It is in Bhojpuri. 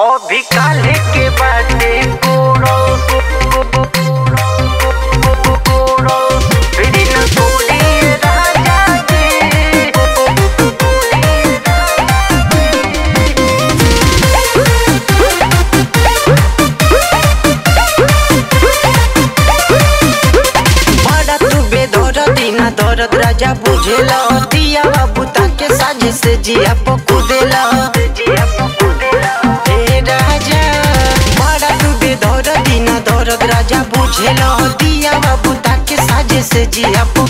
अभी काले के बाटे कोड़ो कोड़ो फिरी न कोड़ी राजा जी बड़ा तू बेदर दीना दर्द राजा बुझेला दिया बाबू ताके साजे से जिया पकुदेला हे राजा बड़ा तू बेदर दीना दर्द राजा बुझेला दिया बाबू ताके साजे से जिया